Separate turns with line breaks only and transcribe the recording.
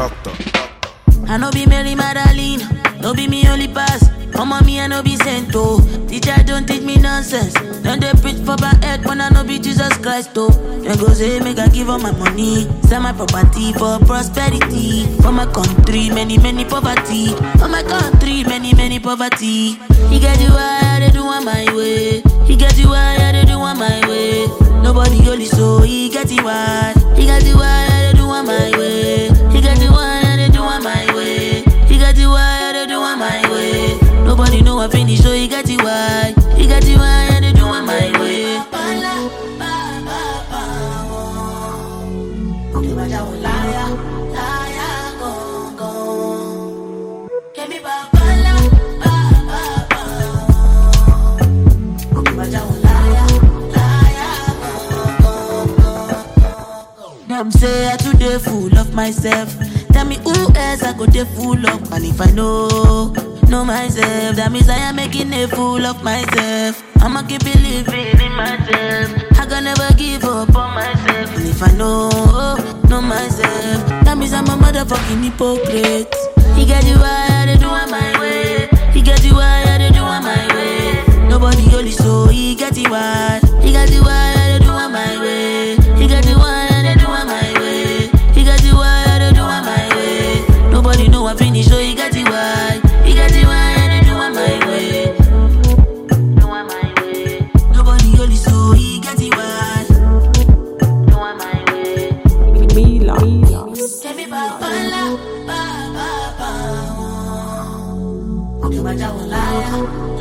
Doctor.
I no be Mary Magdalene, no be me only pass. Come on me, I no be sent oh. Teacher don't teach me nonsense. Then they preach for my head when I no be Jesus Christ oh. Then go say make I give all my money, sell my property for prosperity. For my country, many many poverty. For my country, many many poverty. He get you why they do on my way. He get you why they do on my way. Nobody only so he get you why. He get you why they do on my way. He get you why they do on my way. He got you why they do on my way. Nobody know I finish, so he got you why. He got you why they do on my way. Them say I too dey full of myself. Tell me who else I go dey full of. And if I know, know myself, that means I am making a fool of myself. I'ma keep believing in myself. I can never give up on myself. And if I know, know myself, that means I'm a motherfucking hypocrite. He get you why they do on my way. He get you why they do on my way. Nobody only so he get you why. He got you why they do on my way. He got you why they do on my way. He got you why they do on my way. Nobody know I finish, so he got you why. He got you why they do on my way. Do on my way. Nobody only so he got you why. Do on my way.
Mila. Milas.
Every ba ba la ba ba ba. Oh, you my liar.